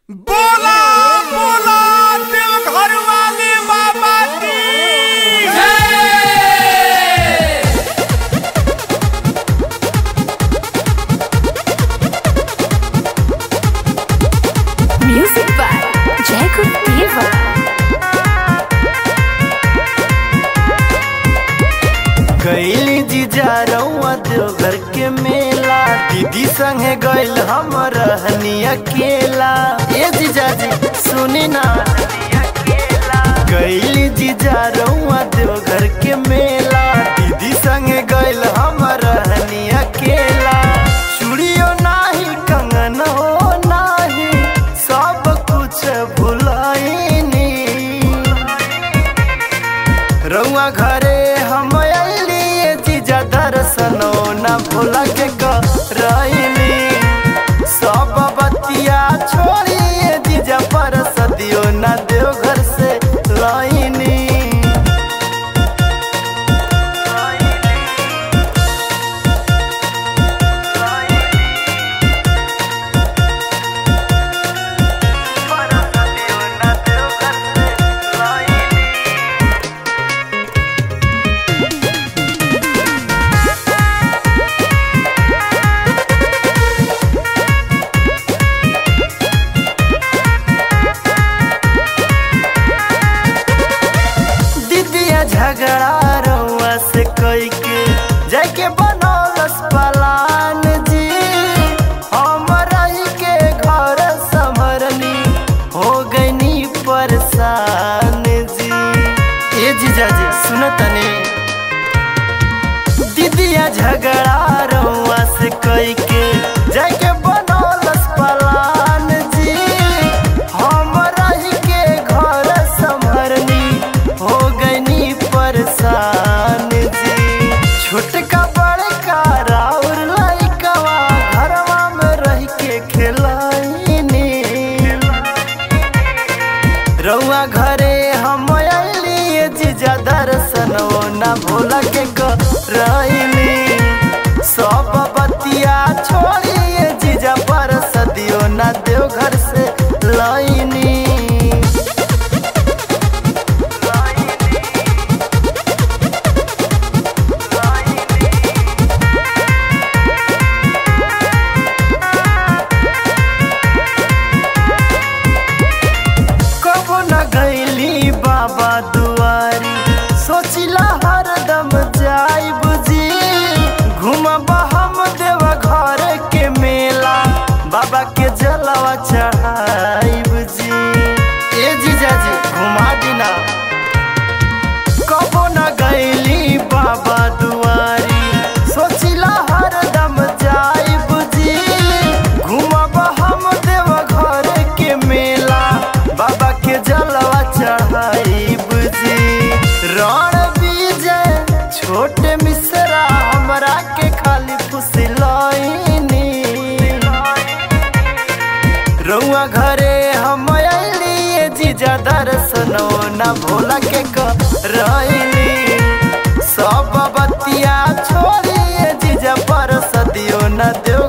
बोला बोला देव घर वाले बाबा की Music by Jacob Diva. गैली जीजा रउआ देवघर के मेला दीदी संगे गैल हम रहनी अकेला ए जीजा जी सुनी ना गैली जीजा रउआ देवघर के मेला दीदी संगे गैल हम रहनी अकेला चूड़ियो नाही कंगन हो नाही सब कुछ भुलाइनी रउआ घरे हम अलिए जीजा दर्शनो न भूला के करैली सब बतिया छोड़िए जीजा पर सदियो न देव घर से लाइनी दीदिया झगड़ा रउआ से कई के जाके बनौलस पलान जी हम रही के घर संभरनी हो गईनी परेशान जी ए जीजा जी सुन तनी दीदिया झगड़ा रउआ से कई के जाके बनौलस पलान जी हम रही के घर संभरनी हो गईनी परेशान जी छोटका बड़का राउर लइकवा घरवा में रह के खेलाइनी रउआ घरे हम अलिए जीजा दर्शन न भूला के करैली सब बतिया छोड़िए जीजा पर सदियो न देव घर से लाइनी कबो न गईली बाबा दुआरी सोचिला हरदम जाइब जी घूमब हम देव घर के मेला बाबा के जलवा चढ़ाइब जी ए जीजा जी घुमा दिना कबो न गईली बाबा दुआरी सोचिला हरदम जाइब जी घूमब हम देव घर के मेला बाबा के जलवा चढ़ाइब जी रण विजय छोटे मिश्रा हमरा के खाली फुसलैनी रउआ घरे हम अलिए जीजा दर्शनो न भोला के करैली सब बतिया छोड़िए जीजा पर सदियो न देव